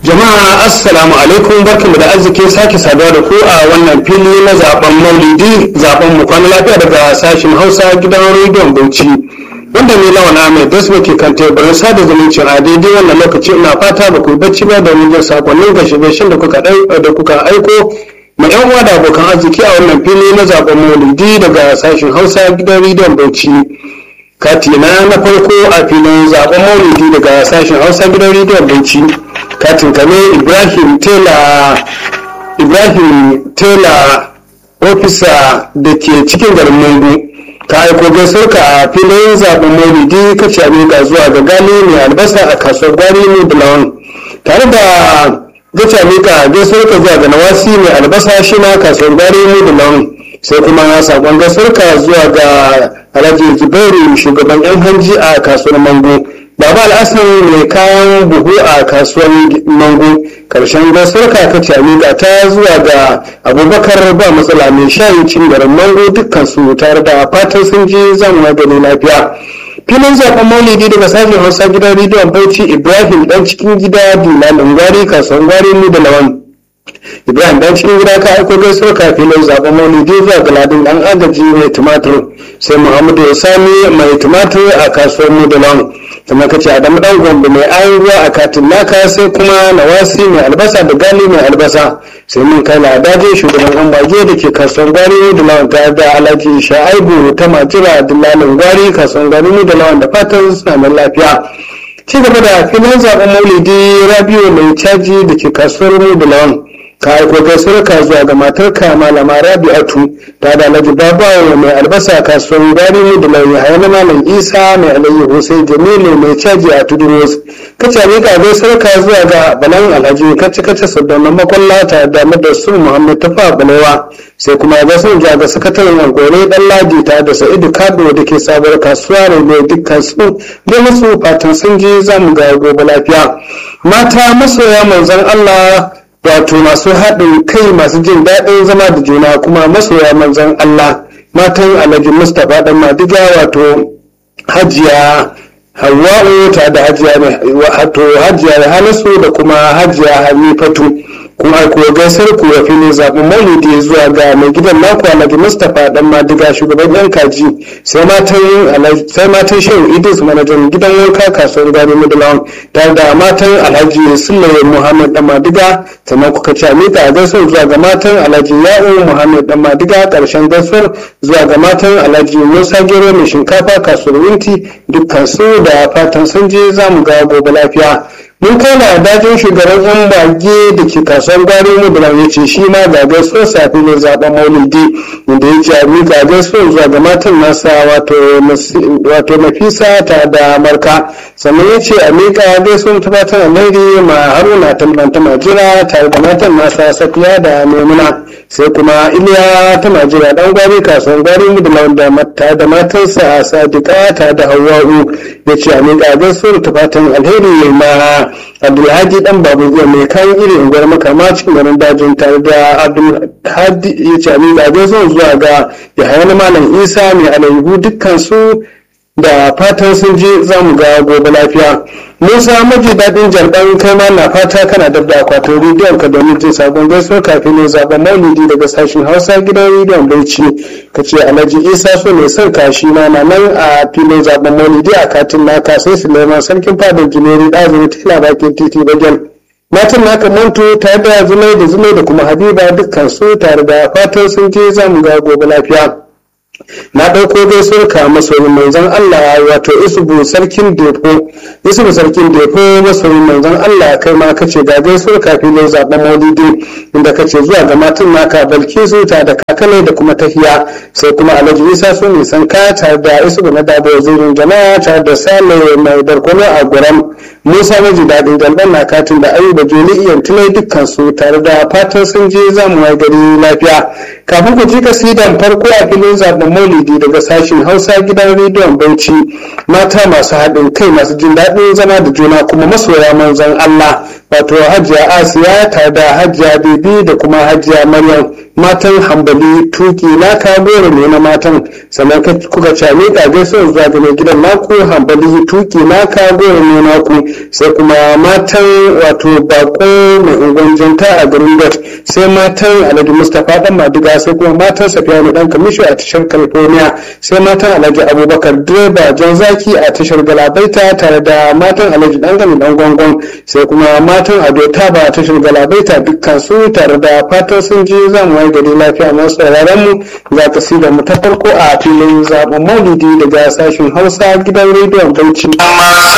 Jama'a assalamu alaikum barkamu da arzikin sake saduwa da ku a wannan fili na zaben maulidi zaben mu kwana lafiya daga sashen Hausa gidan rediyon Bauchi. Wanda ne lawan Ahmed Dasma ke kan teburin sada zumuncin a daidai wannan lokaci ina fata ba ku bacci ba da wajen sakonnin gashe da kuka da kuka aiko ma yan uwa da abokan arziki a wannan fili na zaben maulidi daga sashen Hausa gidan rediyon Bauchi. Katina na farko a filin zaben maulidi daga sashen Hausa gidan rediyon Bauchi. katin kame ibrahim tela ibrahim tela ofisa da ke cikin garin mungu ka aiko gaisuwarka a filin zaben maulidi ka ce ga zuwa ga gali mai albasa a kasuwar gwari ne da lawan tare da gace mika gaisuwarka zuwa ga nawasi mai albasa shi ma kasuwar gwari ne da lawan sai kuma sakon gaisuwarka zuwa ga alhaji zubairu shugaban yan hanji a kasuwar mango Baba Al'asan mai kayan buhu a kasuwar Mango karshen gaisuwarka ka ce amiga ta zuwa ga Abubakar ba matsala mai shayin cin garin Mango dukkan su tare da fatan sun ji zan magani lafiya. filin zaben maulidi daga sashen hausa gidan rediyon bauchi ibrahim dan cikin gida dilalin gwari kasuwar gwari mu da lawan ibrahim dan cikin gida ka aiko gaisuwar ka filin zaben maulidi zuwa ga ladin dan agaji mai tumatur sai muhammadu ya sami mai tumatur a kasuwar mu da lawan sannan ka ce adamu dan gombe mai ayin ruwa a katin naka sai kuma nawasi mai albasa da gali mai albasa sai mun kai ladaje shugaban yan bage da ke kasuwar gwari da lawan tare da alhaji sha'aibu ta majira dillalin gwari kasuwar gwari da lawan da fatan suna nan lafiya ci gaba da filin zaben maulidi rabiu mai caji da ke kasuwar mu da lawan ka aiko gaisuwar ka zuwa ga matarka malama rabi'atu ta da alhaji babawa mai albasa kasuwar gari da lauyi hayana malam isa mai alayyahu sai jamilu mai caji a tudun wasu kace ne ka gaisuwar ka zuwa ga balan alhaji kace kace sabbin makwalla ta da madarsu muhammad tafa balewa sai kuma ya gasu ja ga sakataren angore dan ladi ta da sa'idu kado da ke sabuwar kasuwa ne mai dukkan su da musu fatan sun ji zamu ga gobe lafiya mata masoya manzon allah wato masu haɗin kai masu jin daɗin zama da juna kuma masoya manzon Allah matan alhaji Mustapha dan Madiga wato hajiya Hawwa'u ta da hajiya wato hajiya Hanasu da kuma hajiya Hanifatu kuma aiko gaisar ku ya fili zaɓen maulidi zuwa ga mai gidan naku alhaji mustapha dan madiga shugaban yan kaji sai matan sai matan shehu idris manajan gidan wanka kasuwar gari midlawan tare da matan alhaji sullaye muhammad dan madiga sannan kuka ci amika gaisuwar zuwa ga matan alhaji ya'u muhammad dan madiga karshen gaisuwar zuwa ga matan alhaji musa gero mai shinkafa kasuwar winti dukkan su da fatan sun je za mu ga gobe lafiya mun kai na dajin shugaban yan bage da ke kasuwar gwari mu da ya ce shi ma ga gaisuwar safi ne zaben maulidi inda ya ce abin ga gaisuwar zuwa ga matan nasa wato nafisa ta da marka sannan ya ce a miƙa gaisuwar ta fatan alheri ma haruna talbanta majira tare da matan nasa safiya da maimuna sai kuma iliya ta majira dan gwari kasuwar gwari mu da mata da matansa sadiqa ta da hawa'u ya ce a miƙa gaisuwar ta fatan alheri ma abdulhaji dan babu zuwa mai kayan iri unguwar makama cikin garin dajin tare da abdulhadi ya ce abin zaɓe zuwa zuwa ga yahaya na malam isa mai alayhu dukkan su da fatan sun je za mu ga gobe lafiya musa maji daɗin jarɗan kai ma na fata kana da da akwatin rediyon ka domin jin sabon gaisuwar kafin ne zaben maulidi daga sashen hausa gidan rediyon bauchi ka ce alhaji isa so ne son kashi na na nan a filin zaben maulidi a katin naka sai suleiman sarkin fadar jineri ɗazumi tela bakin titi bagen matan naka manto tare da zumai da zumai da kuma habiba dukkan su tare da fatan sun je za mu ga gobe lafiya na ɗauko gaisuwar ka masoyin manzon Allah wato isubu sarkin depo isubu sarkin depo masoyin manzon Allah kai ma kace ga gaisuwar ka filin zaben maulidi inda kace zuwa ga matan naka balkisu ta da kakale da kuma tahiya sai kuma alhaji isa su ne san ka tare da isubu na dabo zirin jama'a tare da sale mai barkono a guram musa maji daɗin galban na katin da ayuba joli iyan tunai dukkan su tare da fatan sun je zamu wai gari lafiya kafin ku ji kasidan farko a filin zaben maulidi daga sashen hausa gidan rediyon bauchi mata masu haɗin kai masu jin daɗin zama da juna kuma masoya manzon allah wato hajiya asiya tare da hajiya bebi da kuma hajiya maryam matan hambali tuki naka goro ne na matan sannan kuka ce miƙa gaisuwar zuwa ga mai gidan naku hambali tuki naka goro ne naku sai kuma matan wato bako mai ungonjanta a garin dot sai matan alhaji mustapha dan madiga sai kuma matan safiyanu dan kamisho a tashar california sai matan alhaji abubakar direba jan zaki a tashar galabaita tare da matan alhaji dan gami dan gwangon sai kuma matan ado taba a tashar galabaita dukkan su tare da fatan sun ji zan wai gari lafiya masu sauraron mu za ka da mu ta farko a filin zaben maulidi daga sashen hausa gidan rediyon bauchi.